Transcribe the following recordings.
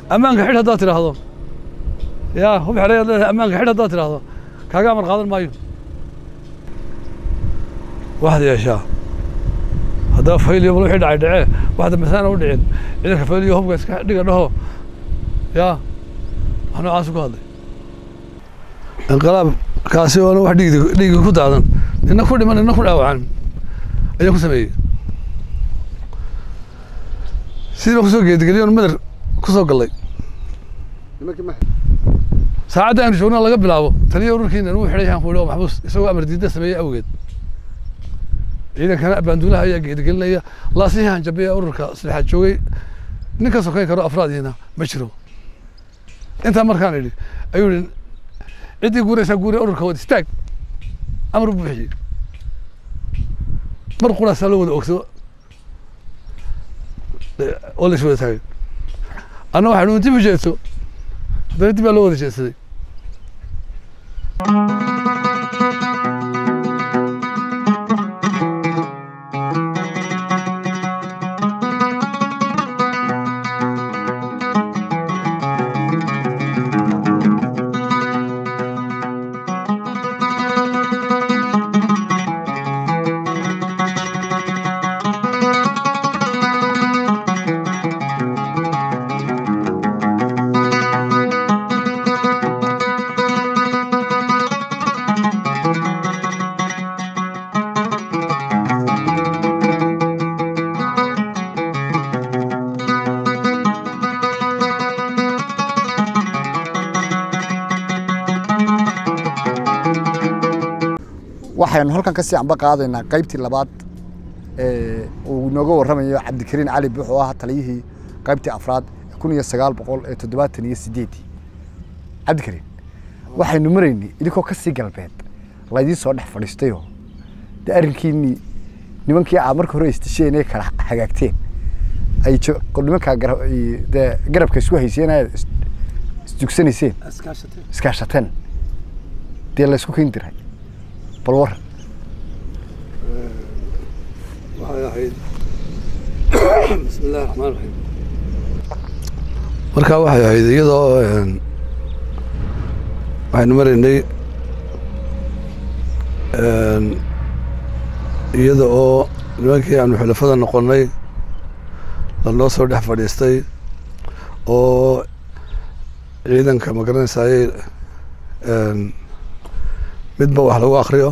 ammaanka xidh haddaad tidhaahdo yaa hub xidhay ad leedahay ammaanka xidh haddaad tidhaahdo kaaga amar qaadan maayo waxaad yeeshaa haddaba fayliyo bal wixii dhacay dhacee wax dambe saana u dhicin ciidanka fayliyo hubka iska dhiga dhaho yaa wax noocaas ku hadlay inqilaab kaasi oona wax dhiigdi dhiigi ku daadan nina ku dhiman nina ku dhaawacan ayaan ku sameeyey sidii baan kusoo geedigeliyon madar ku soo gallay saacadda aynu joognaa laga bilaabo taliya ururkiina inuu xidhay yaan ku idhi oo maxbuus isagoo amar diidda sameeyey awgeed ciidankana baanduulaha ayaa geedigelinaya laasihii hanjabiya ururka saddexaad joogay nin ka sokayn karo afraadiina ma jiro intaa markaan idhi ayuu idhi ciddii guuraysaa guuriya ururka wad istaag amar buu bixiyey mar quraasaa loo wada ogso oo la is wada taagay anna waxaa dhi dib u jeedso haddana dib baa loo wada jeedsaday waxaynu halkan ka sii amba qaadaynaa qaybtii labaad ee uu inooga warramayo cabdikariin cali buux oo ah taliyihii qaybtii afraad kun iyo sagaal boqol ee toddobaatan iyo sideedii cabdikariin waxaynu maraynay idinkoo ka sii galbeed laydiin soo dhex fadhiistayoo dee arrinkiinii nimankii aa marka hore istisheen ee kala hagaagteen ay jo- nimankaa gara- i- dee garabka isku hayseen aad is- isdugsanayseen iskaashateen dee laysku keeni diray bal warran waxay ahayd bismi illahi raxmaan raxiim markaa waxay ahayd iyadoo een, waxaynu maraynay een, iyada oo nimankii aanu xulafada noqonnay lanoo soo dhex fadhiistay oo ciidanka ma garanaysaayey een, midba wax lagu akriyo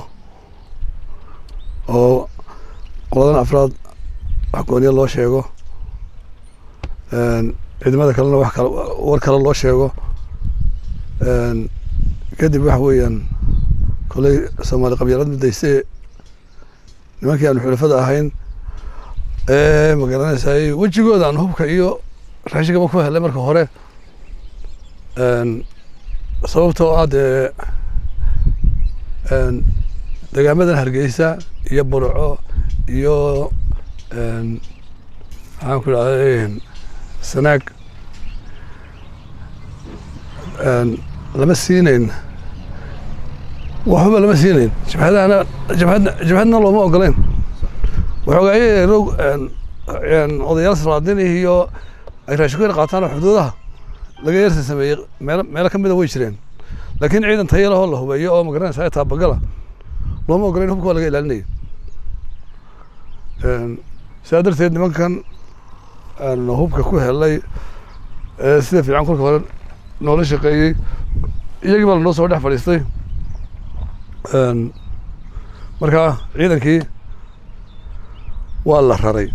oo qoladan afraad wax gooniya loo sheego een, ciidamada kalena wax kale war kale loo sheego een, kadib waxa weeyaan koley soomaali qabyaalad midaystay nimankii aanu xulafada ahayn ee ma garanaysaay wejigooda aan hubka iyo raashigaba ku helay marka hore een, sababtoo ah dee een, degaamadan hargeysa iyo burco iyo een, maxaan ku idhahday sanaag een, lama siinayn waxba lama siinayn jabhadahana jabhadna jabhadna looma ogoleyn waxoogaaye rog een, een, odayaal salaadin iyo ay raashin ku yar qaataan oo xuduudaha laga yarsa sameeyey meelo meelo ka mida way jireen laakiin ciidan tayo lahoo la hubeeyo oo magaranaysa taabagala looma ogoleyn hubka waa laga ilaalinaya Een, sidaa darteed nimankan aan hubka ku helay ee sida fiican kolka hore noola shaqeeyey iyagii baa lanoo soo dhex fadhiistay Een, markaa ciidankii waa la raray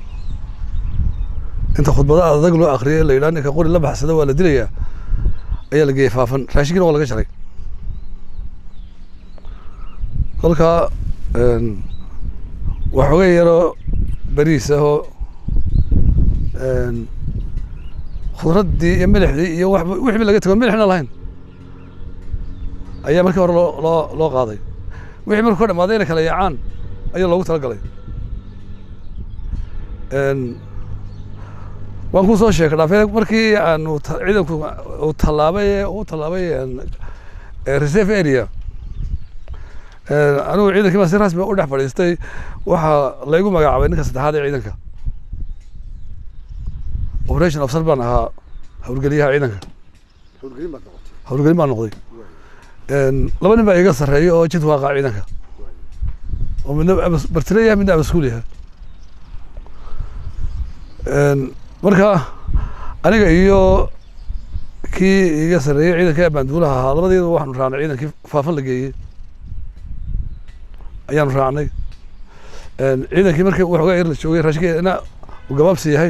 inta khudbada adag loo akriyay la yidhaha ninka qori la baxsada waa la dilayaa ayaa la geeyey faafan raashinkiina waa laga jaray kolkaa een, waxoogay yaroo beriis ahoo een, khudraddii iyo milixdii iyo wax wixii laga tego milixna lahayn ayaa markii hore loo loo loo qaaday wixii markuu ka dhamaaday inay kala yaacaan ayaa loogu talagalay Een, waan ku soo sheekay dhaafee markii aanu ta- ciidanku uu tallaabay ee uu tallaabay een, ee reserve area Een, anigu ciidankii baa si rasmi ah u dhex fadhiistay waxaa laygu magacaabay ninka saddexaad ee ciidanka operation officer baan ahaa howlgeliyaha ciidanka howlgelin baad noqotay howlgelin baan noqday laba nin baa iga sarreeya oo jid waaqa ciidanka oo midna abas- bartire yahay midna abaskuul yahay marka aniga iyo kii iga sarreeyey ciidanka banduulaha ahaa labadeedu waxaanu raacnay ciidankii faafan la geeyey ayaanu raacnay ciidankii markii waxoogaa yar la joogay raashinkeena uu gabaabsi yahay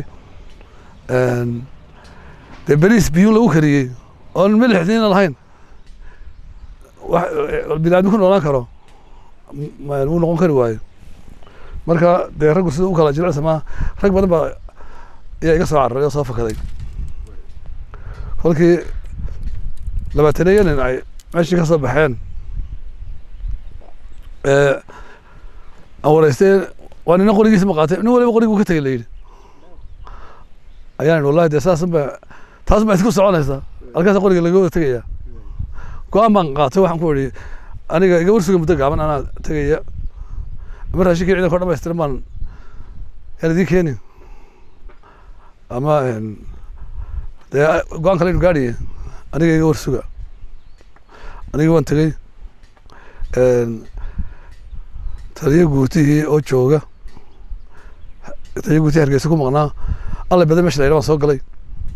dee beriis biyuun lagu kariyey oon milixdiina lahayn wax biniaadmi ku noolaan karo m- wuu noqon kari waayo marka dee raggu sida u kala jilicsa maa rag badan baa ayaa iga soo cararay oo soo fakaday kolkii labaataneeyo nin ay meeshii ka soo baxeen ee aan wareystay waa nina qorigiisa ma qaatay nin waliba qoriguu ka tegay la yidhi ayaan idhi wallahi dee saasan ba taas baa isku soconaysaa halkaasa qoriga laga wada tegaya go-aan baan qaatay waxaan ku idhi aniga iga warsuga muddo gaaban anaa tegaya ama raashinkii ciidanka o dhamaystiran baan yaan idiin keeni ama dee go-aan kale inu gaadhiye aniga iga warsuga aniga waan tegey taliyo guutihii oo jooga taliyo guutihii hargeysa ku maqnaa alle bade meesha la yidha waan soo galay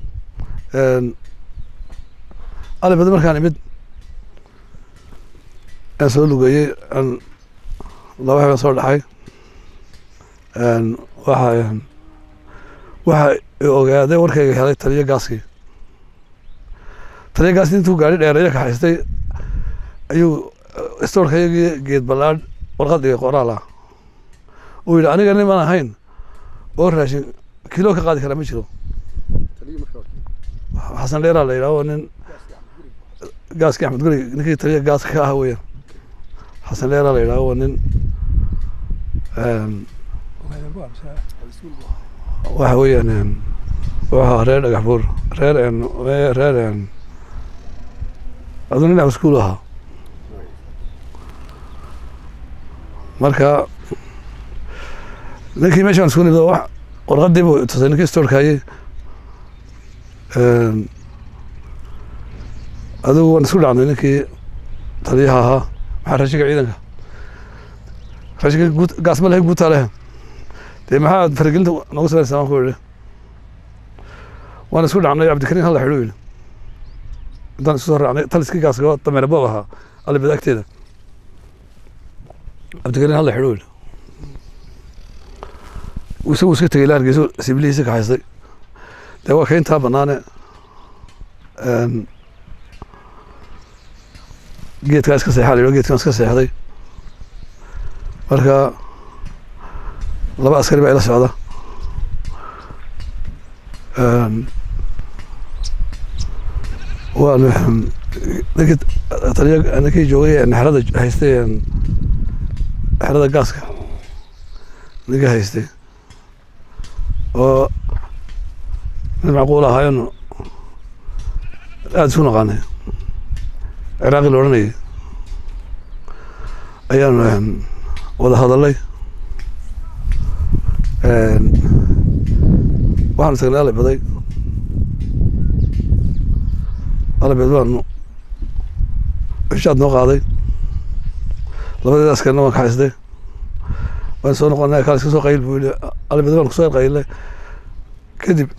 alle bade markaan imid aan soo lugeeyey aan laba habeen soo dhaxay waxa waxa i ogaaday warkayga helay taliyo gaaskii taliyo gaaskii intuu gaari dheereeyo kaxaystay ayuu stoorkayagii geed ballaadh warqad dhigay qoraal ah uu yidhi aniga niman ahayn oo raashin kilo ka qaadi karaa ma jiro xasan dheeraa la yidhaho nin gaaskii axmed guri ninkii taliya gaaska ka ah weeyaan xasan dheeraa la yidhaho waa nin waxa weeyaan wuxuu ahaa reer dhagax buur reer reer aduu nin iskuul ahaa marka ninkii meeshaan isku nimid wax warqadii buu tusay ninkii stoorkaayey adigu waan isku dhacnay ninkii taliyaha ahaa maxaa raashinka ciidanka raashinka guud gaas ma lehe guutaa lehe dee maxaad faragelinta noogu samaysaa waan ku idhi waan isku dhacnay cabdikariin halla xidhu yidhi intaan isku soo raacnay taliskii gaaska dameere boob ahaa alibada agteeda cabdikariin halla xidhu yidhi isagu iska tegey la hargeyso sibilihiisa kaxaystay dee waa kayntaa banaane geedkaa iska seexaa la yidho geedkaan iska seexday marka laba askari baa ila socda waan ninkii taliya ninkii joogay xerada haystay xerada gaaska ninkii haystay oo nin macquul ahaayon aada isku naqaanay ciraaqi la odhanayay ayaanu wada hadalay waxaanu tagnay alabaday alabed baanu heshaad noo qaaday labadeeda askarina waan kaxaystay waan soo noqonay kaal iska soo qayl buu yihi alabed baan kusoo qaylay kadib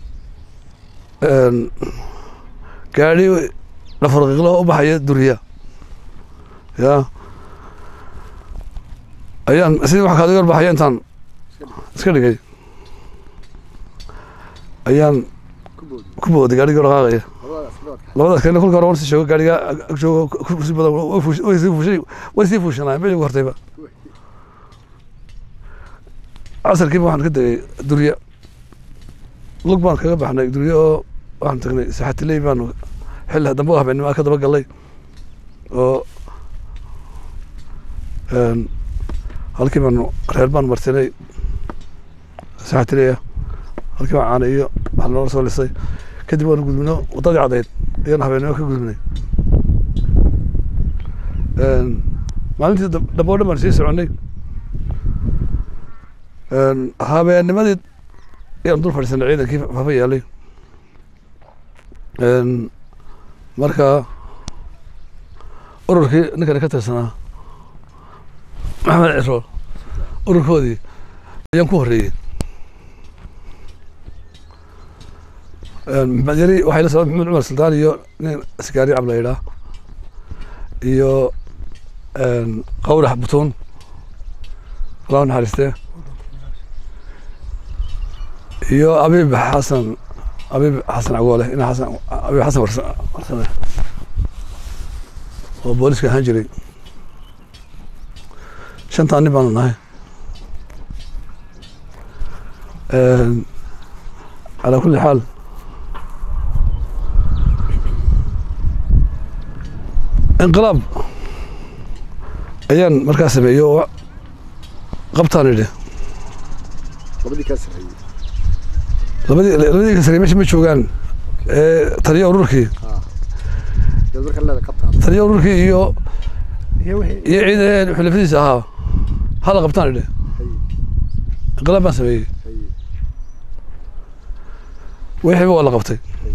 gaadhi dhafarqiqlo u baxaya duriya ya ayaan sidii wax kaadiga baxaya intaan iska dhigay ayaan ku booday gaadhigii dhaqaaqaya labadaas kalena kolka hore waan si joogo gaadhiga ag joogo kursi badan way fuush- way sii fuushay way sii fuushanaayeen meesha ugu hortayba casarkiiba waxaan ka degay durya lug baan kaga baxnay durya oo waxaan tagnay saxatiley baanu xilli dambe u habeennimaa ka daba galay oo halkii baanu reer baanu martinay saxatiley ah halkii baan caana iyo wax noola soo lisay kadib waanu gudbino waddadii caddayd ayaan habeennimo ka gudbinay maalintii dam- dambe oo dhan baan sii soconnay habeennimadii ayaan dul fadhiisanay ciidankii fafa yaalay Een, marka ururkii ninkani ka tirsanaa maxamed ciro ururkoodii ayaan ku horreeyey Een, maxamed yari waxay la socda maxamed cumar sultaan iyo nin askaari cab la yidhaa iyo een, qawrax butuun allah u naxariistee iyo abiib xasan abiib xasan cagoole ina xasan abiib xasan warsa- warsame oo booliska ahaan jiray shantaan nin baanu nahay Een, calaa kulli xaal inqilaab ayaan markaa sameeyey oo qabtaan idhi labadii kaa sarreeyey labadii labadii ka sarey meesha ma joogaan ee taliya ururkii yaad markaa leeda qabtaa taliya ururkii iyo iyo wixii iyo ciidan xulafadiisa ahaa hala qabtaan idhi haye inqilaab baan sameeyey haye wixiiba waa la qabtay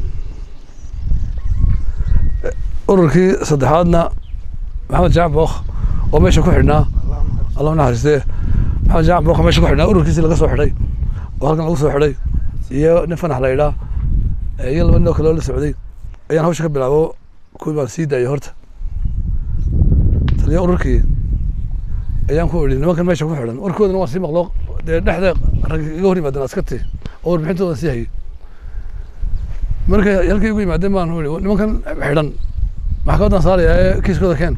ururkii saddexaadna maxamed jaac bookh oo meesha ku xidhnaa allah u naxariistee maxamed jaac bookh oo meesha ku xidhnaa ururkiisii laga soo xidhay oo halkan lagu soo xidhay iyo nin fanax la yidhaa ee iyo laba nin oo kale oo la socday ayaan hawsha ka bilaabo kuwii baan sii daayay horta taliya ururkii ayaan ku idhi nimankan meesha ku xidhan warkoodana waan sii maqlo dee dhexda rag iga hor yimaadeen askartii oo warbixintooda sii hayay markay halkay igu yimaadeen baan ui nimankan xidhan maxkamadan saaraya ee kiiskooda keen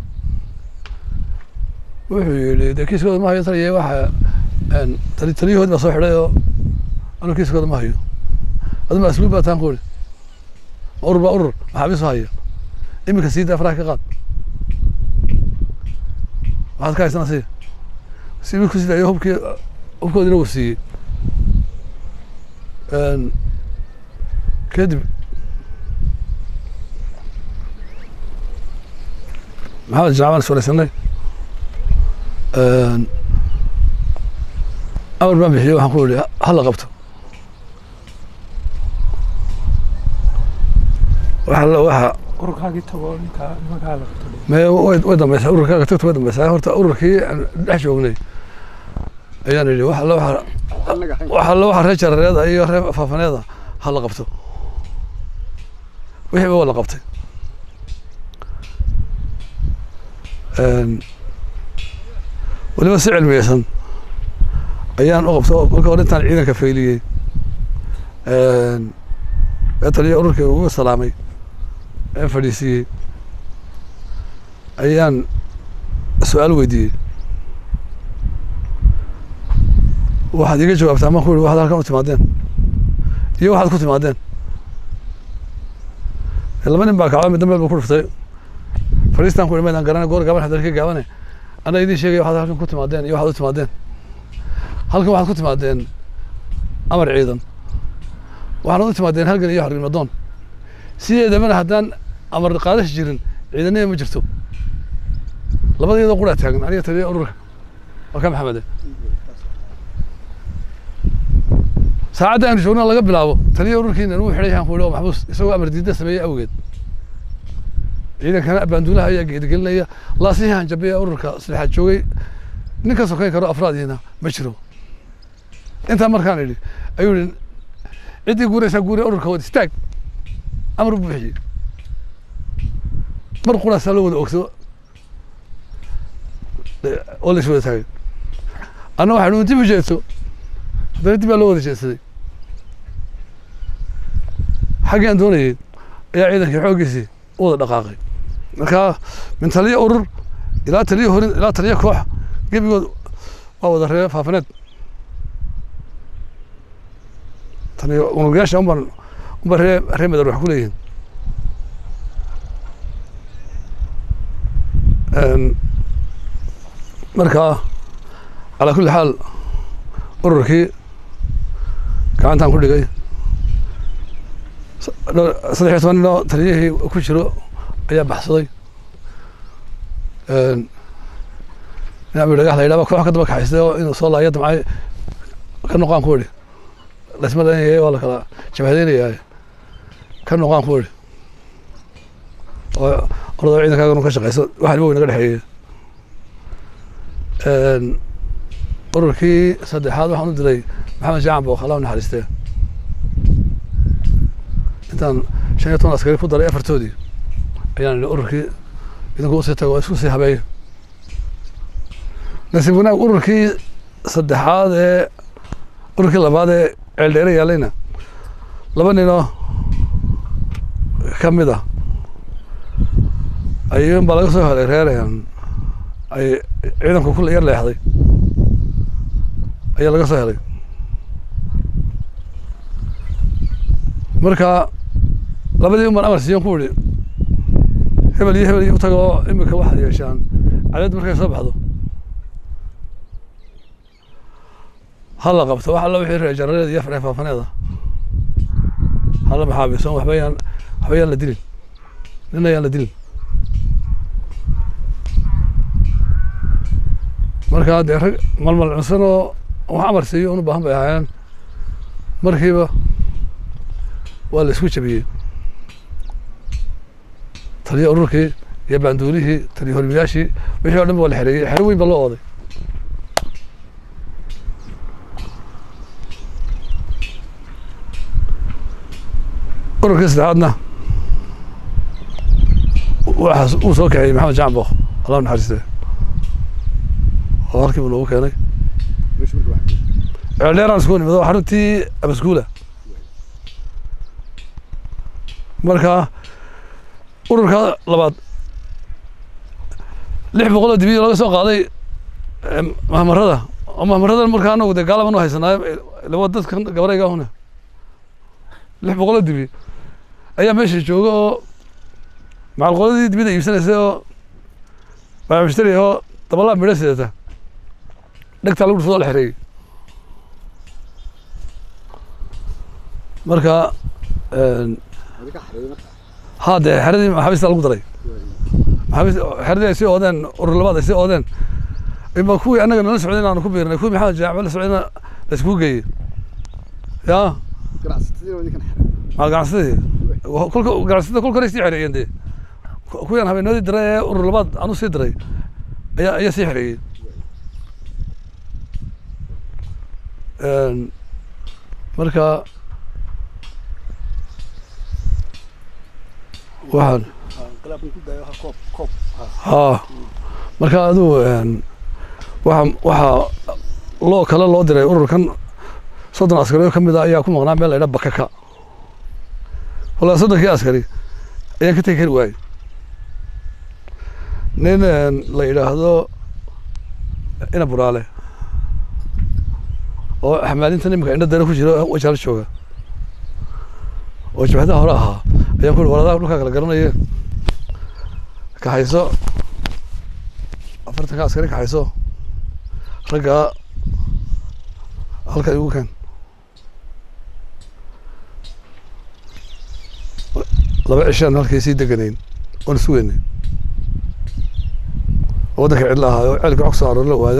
wuxuu yidhi dee kiiskooda ma hayo taliya waxa een, tali taliyahood baa soo xidhay oo anu kiiskooda ma hayo adu ma asluub baa taan ku uri urur baa urur maxaabiis u haya iminka sii daa faraha ka qaad waxaad ka haysana sii si wiilku sii daayo hubkii hubkoodina wuu siiyey Een, kadib maxamed jaamacan iswareysanay amar baan bixiyey waxaan ku ihi hala qabto waxa la- waxa ururkaagii tago ninkaa nimankaa la qabto me way way dambeysaa ururkaaga tagta way dambeysaa horta ururkii aan dhex joognay ayaan idhi waxa la waxa annaga hayn waxa la waxa reer jarareeda iyo reer faafaneeda ha la qabto wixiiba waa la qabtay Een, weliba si cilmiyeysan ayaan u qabto marka hore intaan ciidanka fayliyey Een, ee taliya ururkii ugu salaamay ee fadhiisiiyey ayaan su-aal weydiiyey waxaad iga jawaabtaa maan ku ihi waxaad halkan u timaadeen iyo waxaad ku timaadeen laba nin baa kacdo mid dambe buu ku dhuftay fadhiistaan ku ihi maydaan garana goor gaaban hadal ka gaabane anaa idiin sheegaya waxaad halkan ku timaadeen iyo waxaad u timaadeen halkan waxaad ku timaadeen amar ciidan waxaad u timaadeen halgan iyo xornimadoon sideedabana haddaan amar qaadash jirin ciidanada ma jirto labadeedoo quraa taagan aniga taliya ururka waa ka maxamede saacadda aanu joogna laga bilaabo taliya ururkiina inuu xidhay yaan ku ihi oo maxbuus isagoo amar diidda sameeyey awgeed ciidankana abaanduulaha ayaa geedigelinaya laasihii hanjabeya ururka saddexaad joogay nin ka sokeyn karo afraadiina ma jiro intaa markaan idhi ayuu ihi ciddii guuraysaa guure ururka wad istaag amar buu bixiyey mar quraasaa loo wada ogso oo la is wada taagay anna waxaan dib u jeedso haddana dib baa loo wada jeedsaday xaggii aan doonayay ayaa ciidankii xooggiisii u wada dhaqaaqay marka min taliya urur ilaa taliya horin ilaa taliya koox gebigood waa wada ree faafaneed tani unugayaasha unbaan unbaa ree ree madar wax ku leeyihiin Een, marka calaa kulli xaal ururkii gacantaan ku dhigay dhowr- saddex iyo toban nin oo taliyihii ku jiro ayaa baxsaday Een, nin abi dhagax la yidhahba koox ka daba kaxaystay oo inuu soo laayo damcay ka noqaan ku idhi laysma daynaya waa la kala jabhadeynayaa ka noqaan ku idhi oo ordoo ciidankaaga ka shaqeyso waxaan wa naga dhexeeyey ururkii saddexaad waxaan u diray maxamed jaacan book allah u naxariistee intaan shan iyo toban askari ku daray afartoodii ayaan idhi ururkii idinku usii tago oo isku sii habeeyo nasiib wanaag ururkii saddexaad ee ururkii labaad ee ceeldheere yaalayna laba ninoo ka mid ah ayuun baa laga soo helay reer ay ciidanku kula yar leexday ayaa laga soo helay marka labadii uman amar siiyan ku idhi hebel iyo hebel iyo u tago imika waxaad yeeshaan cadad markay soo baxdo ha la qabto wax alla wixii reer jarareed iyo faree faafaneeda hala maxaabiso waxba yaan waxba yaan la dilin nina yaan la dilin markaa dee rag malmal cunsan oo wax amar siiyo un u baahan bay ahaayeen markiiba waa la isku jabiyey taliya ururkii iyo baanduulihii taliya hormiyaashii wixii o dhan ba waa la xereeyey xero weyn baa loo ooday ururkii saddexaadna waxaas uu soo kaxeeyey maxamed jacan book allah naxariiste oo halkiiba noogu keenay ceeldheeraan isku nimid oo xaruntii abaskuula marka ururka labaad lix boqol oo dibiyo laga soo qaaday mahmarada oo mahmarada markaa anagu dee gaalaban u haysanaayo laba dadkan gabarayga hune lix boqol oo dibi ayaa meesha jooga oo macalqoladii dibida iibsanaysay oo baamishtari oo dabalaa midho sidata dhegtaa lagu dhufado la xereeyey marka ha dee xeradii maxaabiista lagu daray maxaabiist xeradii ay sii oodeen urur labaad ay sii oodeen ima kuwii annaga nala socday inaanu ku biirnay kuwii maxamed jaacba la socdayna la iskugu geeyey ya maal ganacsadii kolka ganacsatada kolka hore sii xereeyeen dee kuwiyaan habeenadii diray ee urur labaad anu sii diray ayaa ayaa sii xereeyey marka waxaan ha marka aduu waa waxaa loo kale loo diray ururkan soddon askari oo ka mid a ayaa ku maqnaa meel la ydhaa bakaka wallaa soddonkii askari ayaan ka tegi kari waayey nin la yidhaahdo ina buraale oo xamaalintan imika indho dare ku jira wajaalo jooga oo jabhadaha hore ahaa ayaan ku uri waladaha dhulkaa kala garanaya kaxayso afartanka askari kaxayso raggaa halka igu keen laba cishaan halkay sii deganayn oon isu weynay waddanka cidla ahaayo ceelka wax kusoo aroor la waayo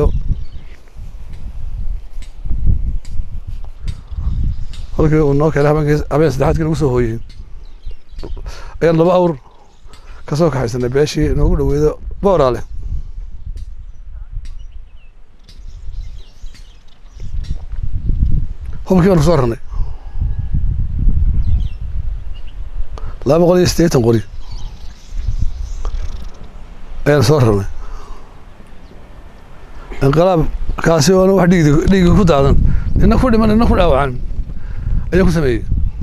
halkii uu noo keenay habeenkii habeen saddexaadkii nagu soo hooyey ayaan laba awr ka soo kaxaysanay beeshii inoogu dhaweydo booraale hubkii baan kusoo rarnay laba boqol iyo siddeetan qori ayaan soo rarnay inqilaab kaasi oona wax dhiigdi dhiigi ku daadan nina ku dhiman nina ku dhaawacan ayaan ku sameeyey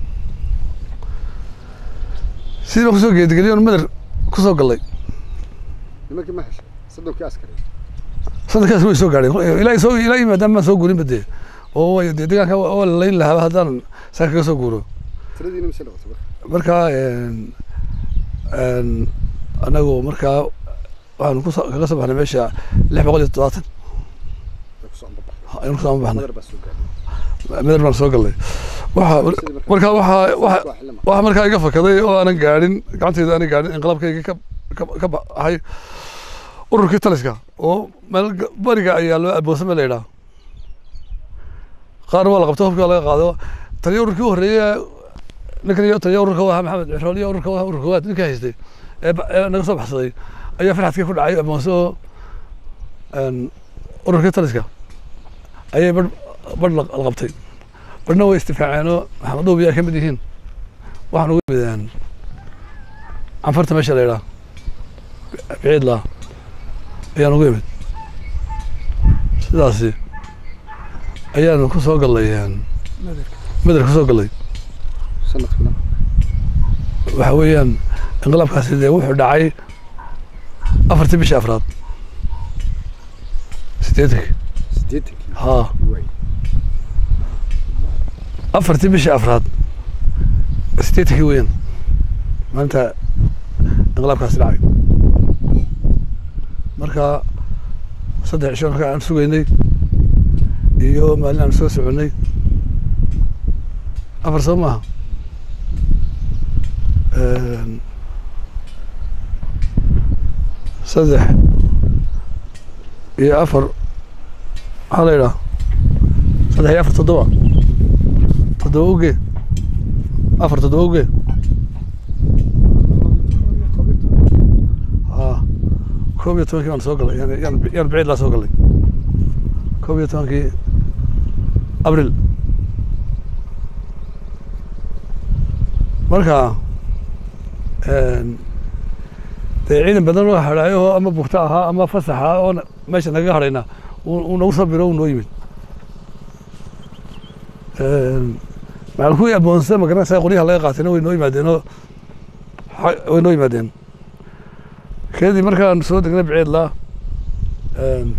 sidii baan kusoo geedigeliyoon madar kusoo gallay nimankii ma heshay soddonkii askari sanadkaas way soo gaadheen ilaa soo ilaa yimaadaan maan soo guurinba dee oo way dee deegaanka waa la layn lahaaba haddaan saa kaga soo guuro tiradiina mise noqotay marka markaa anagu markaa waxaanu kuso kaga soo baxnay meesha lix boqol iyo toddobaatan way kusoo ambabaxday ayaan kusoo baxnay madar baa soo gaadhay madar baan soo gallay waxa markaa waxaa waxa waa xilli waxa markaa iga fakaday oo aanan gaadhin gacanteyda aanan gaadhin inqilaabkayga ka ka ka baxay ururkii taliska oo meel ga- bariga ayaa loo aboosame la yidhaha qaarna waa la qabto hubkii waa laga qaado taliya ururkii u horreeyey ninkan iyo taliya ururka waa maxamed cixrool iyo ururka waa ururka waad ninka haystay ee ba- ee naga soo baxsaday ayaa farxadkii ku dhacay amoose oo een, ururkii taliska ayay bar bar la la qabtay barna way istifaaceen oo maxamed dhuubi ay ka mid yihiin waxaan ugu yimideen canfarta meesha la yidhaha biciidlaa ayaan ugu yimid sidaasi ayaanu ku soo gallay een, nadarka mederka ku soo gallay sanadkuna waxa weeyaan inqilaabkaasi dee wuxuu dhacay afartii bishii afraad sideetankii sideetankii haa way afartii bishii afraad sideetankii weeyaan maalinta inqilaabkaasi dhacay marka saddex cisho markaa aan sugaynay iyo maalin aan soo soconnay afar soo maaha Een, saddex iyo afar maxaa la yidhaha saddex iyo afar toddoba toddoba uge afar toddoba uge haa koob iyo tobankii baan soo galay yani yaan yaan biciid laa soo galay koob iyo tobankii abril marka een, dee ciidan badan oo hadhaayo oo ama bugta ahaa ama fasax ahaa oo na- meesha nagaga hadhayna uu uu nagu soo biro uu noo yimid Een, macal kuwii aboonsa magaranaysa qoryaha laga qaatayna way noo yimaadeen oo xa- way noo yimaadeen kadib markaan soo degnay biciidlaa een,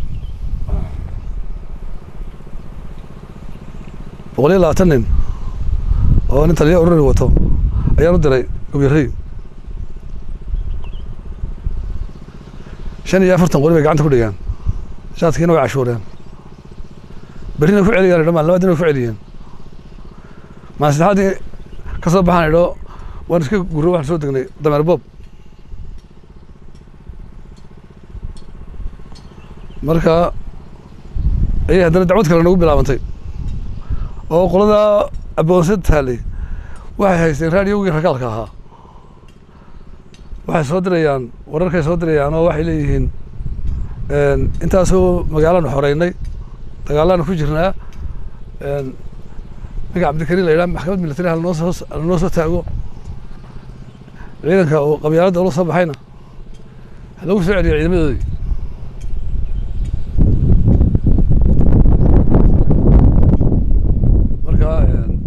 boqol iyo labaatan nin oo nin taliya ururi wato ayaan u diray gobyarey shan iyo afartan qori bay gacanta ku dhigaan shaadkiina way cashuureen berrina ku celiyaan idho maalin labaadina way ku celiyeen maalin saddexaadii ka soo baxaan idho waan iska guro waxaan soo degnay dameer boob marka ayay haddana dacwad kale nagu bilaabantay oo qolada aboonsa taalay waxay haysteen raadiyogii rakaalka ahaa waxay soo dirayaan wararkay soo dirayaan oo waxay leeyihiin een, intaasoo magaalaanu xoreynay dagaalaanu ku jirnaa een, ninka cabdikariin la yidhaha maxkamad militari ha lanoo soo lanoo soo taago ciidanka oo qabyaaladda ula soo baxayna ha lagu soo celiyo ciidamadoodii marka een,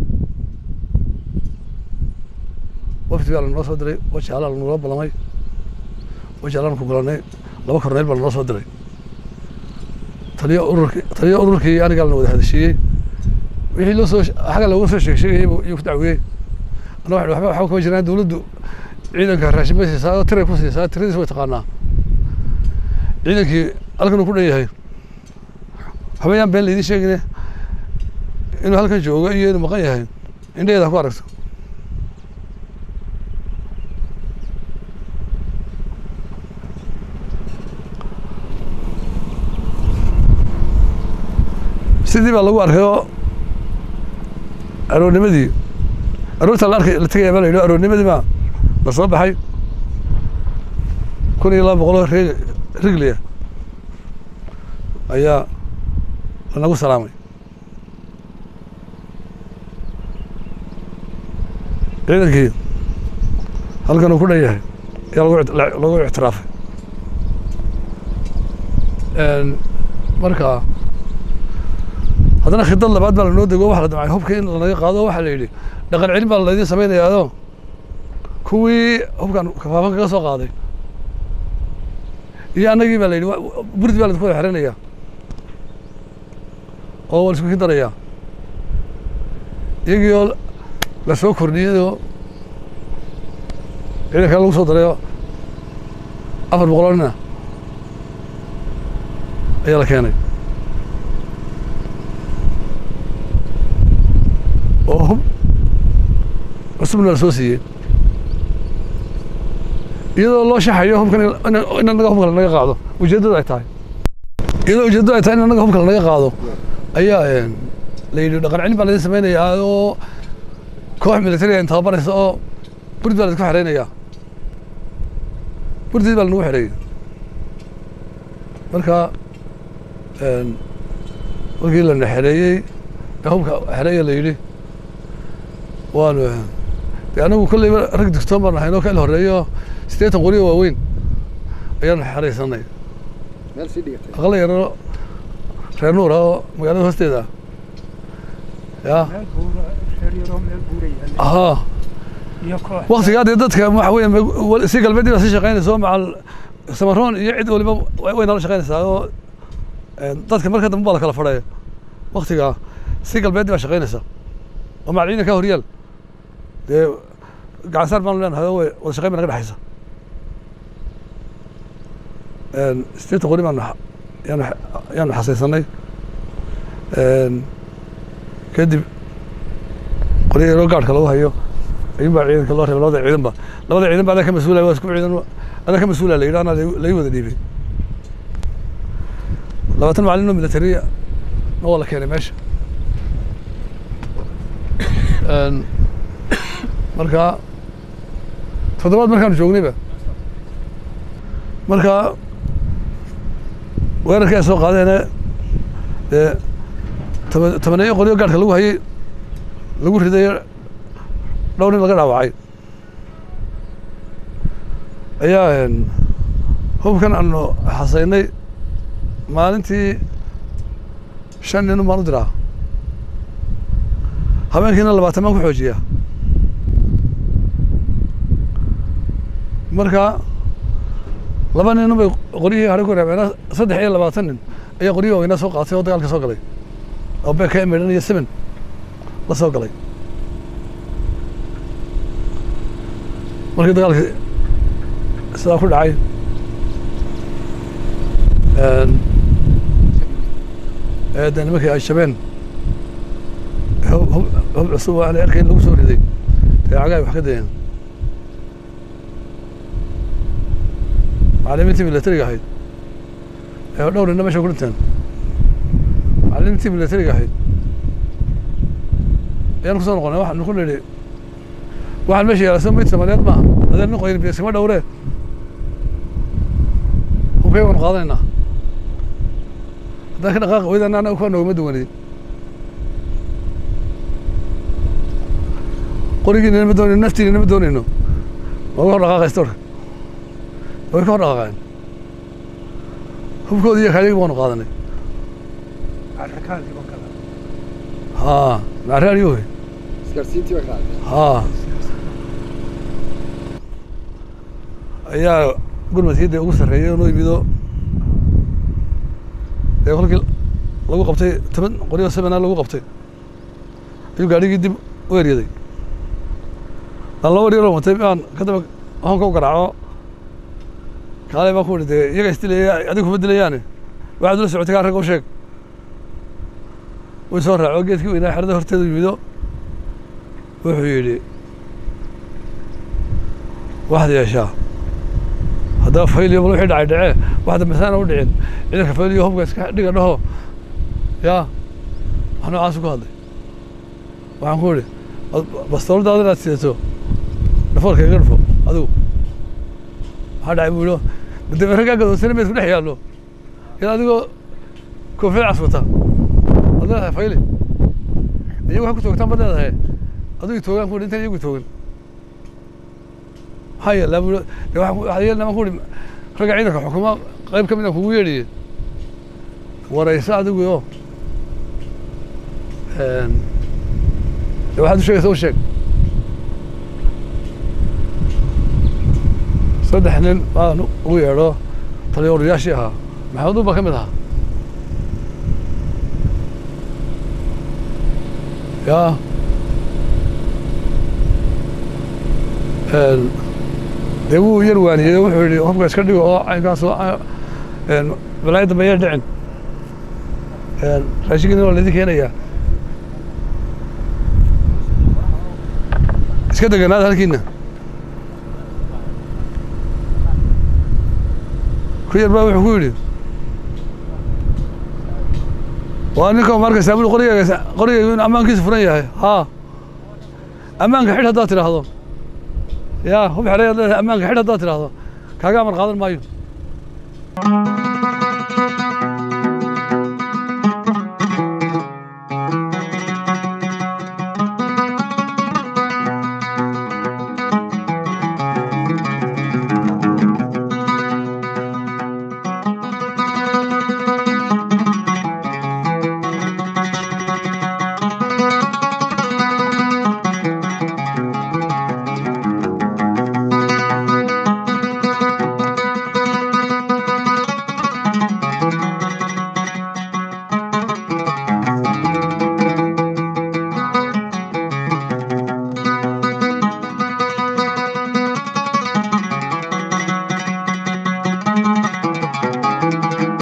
wafdi baa lanoo soo diray wajaalaa lanula ballamay wajaalaan ku gulanay laba korneyl baa lanoo soo diray taliyo ururkii taliyo ururkii anigaa lana wada hadashiiyey wixii loo soo xagga looga soo sheeg sheegayay buu- iyuu ku dacwiyey ana waxay waxba waxba kama jiraan dawladdu ciidanka raashin bay siisaa oo tiray ku siisaa tiradiis way taqaanaa ciidankii halkan uu ku dhan yahay habayaan been laydin sheegine inuu halkan joogo iyo inuu maqan yahay indhaheeda ha ku aragto sidii baa lagu arkay oo aroornimadii aroorta la arkay la tegaya baa la yidhi aroornimadii baa la soo baxay kun iyo laba boqol oo reg rigliya ayaa lanagu salaamay ciidankii halkan uu ku dhan yahay ayaa lagu ict- la- lagu ictiraafay Een, marka haddana khidad labaad baa lanoo dego waxa la damcay hubka in lanaga qaado waxaa la yidhi dhaqan celin baa laydin samaynayaado kuwii hubkan kafaafan kaga soo qaaday iyo annagii baa la yidhi wa- wa- burdi baa laydinku wada xirinayaa oo waa laisku darayaa iyagii oo la soo kordhiyay oo ciidanka lagu soo daray oo afar boqoloo nina ayaa la keenay oo hub cusubna la soo siiyey iyadoo loo shaxayo hubkan in- in in annaga hubka lanaga qaado ujeeddadu ay tahay iyadoo ujeeddadu ay tahay in annaga hubka lanaga qaado ayaa een, la yidhi dhaqan celin baa laydin samaynayaa oo koox militariga in tababaraysa oo burd baa laydinku xereynayaa gurdii baa lanagu xereeyey marka markii lana xereeyey ee hubka xereeya la yidhi waanu de anagu kolleyba rag digtoon baan ahaynoo ka il horeeyo siddeetan qori oo waaweyn ayaanu xeraysanay meel sii dhigatay aqala yaro reer nuur ah oo magaalada hoosteeda ah ya meel buura reer yaroo meel buura yaalla ahaa iyo koox waktigaa dee dadka waxa weeye mag- si galbeedii baa sii shaqaynaysa oo macal samaroon iyo cid waliba way way nala shaqaynaysaa oo een, dadka marka dambe baa la kala fadhaya waktigaa si galbeedii baa shaqaynaysa oo macal ciidanka horyaal dee gacansaar baanu leenahay oo way wada shaqayn baa naga dhexaysa Een, sideetan qori baanu xa- yaanu xa- yaanu xasaysanay Een, kadib qori yaroo gaadhka lagu hayo ayuun baa ciidanka loo reebay labada ciidan ba labada ciidan ba adaa ka mas-uulaya waa isku ciidan adaa ka mas-uulaya la yidhi anaa lai wada dhiibay labaatan macalin oo militariya na waa la keenay meesha Een, marka toddobaad markaanu joognayba marka weerarkii ay soo qaadeene dee toban tobaneeyo qoriyo gaadhka lagu hayay lagu ridayo dhowr nin laga dhaawacay ayaa een, hubkan aanu xasaynay maalintii shan nin baan u diraa habeenkiina labaatan baan ku xoojiya marka laba nin bay qoryihii hare ku reebeen saddex iyo labaatan nin ayaa qoryihii waaweynaa soo qaatay oo dagaalka soo galay oo beeka emedhan iyo seven la soo galay markii dagaalkii sidaa ku dhacay een, ee dee nimankii ay shabeen hub hub- hub cusub oo aan erkay in lagu soo riday dee cagaay wax ka dayeen macallimiintii militariga ahayd ee dhowr ninna meesha ku dhinteen macallimiintii militariga ahayd ayaan kusoo noqonay waxaanu ku nidhi waxaan meesha yaala soo mayd soomaaliyeed maaha adeen nin qoyn biyaskama dhowree hubkay waanu qaadanaynaa haddaan ka dhaqaaqi weydana annaga kuwa noogama duwaneyn qorigiina nama doonayno naftiina nama doonayno waa ka hor dhaqaaqaysta orka way ka hor dhaqaaqeen hubkoodii iyo kaayagii baanu qaadanay carrakaadii oo kale haa macraariyo wey isgaarsiintii bay raacday haa ayaa gurmadkii dee ugu sarreeyay oo noo yimido dee kolkii lagu qabtay toban qoryo sebena lagu qabtay ayuu gaadhigii dib u eryaday aan laba waryaroo watay baan ka daba honka u garaaco kaalay baan ku idhi dee iyaga isdilayaya adiga kuma dilayaane waxaad ula socotay kaa ragga u sheeg wuu soo raaco geedkii weynaa xerada horteedu yimido wuxuu yidhi waxaad yeeshaa haddaba fayliyo bal wixii dhacay dhacee waxda masaana u dhicin ciidanka fayliyo hubka iska dhiga dhaho yaa wax noocaasu ku hadlay waxaan ku idhi bastooladaada inaad sidato dhafoorka iga dhufo adigu maxaa dhacay buu yidhi madame raggaa gadoonsana meed ku dhex yaallo iyada adigoo koofiyad caswata ad leedahay fayli iyagu waxay ku toogtaan baad leedahay adigu toogaan ku idhi intan iyagu toogan maxaa yeelaa buu de waxaa yeelnaa ku idhi ragga ciidanka xukuma qayb ka mid aan kugu yeedhiye warayso adigu oo de waxaad u sheegaysa u sheeg saddex nin baan ugu yeedho taliyooriyaashii ahaa maxamed uba ka mid ahaa yaa dee wuu yar waaniyey oo wuxuu yidhi hubka iska dhigo oo caynkaasoo balaayo dambe ayaa dhicin raashinkiina waa laydin keenayaa iska deganaada halkiina ku yar baa wuxuu ku yidhi waa ninka markaysaa bui qorigeyga qorigeygu in ammaankiisu furan yahay haa ammaanka xidh haddaad tidhaahdo yaa hub xeray ad leedahay ammaanka xidh haddaad tidhaahdo kaaga amar qaadan maayo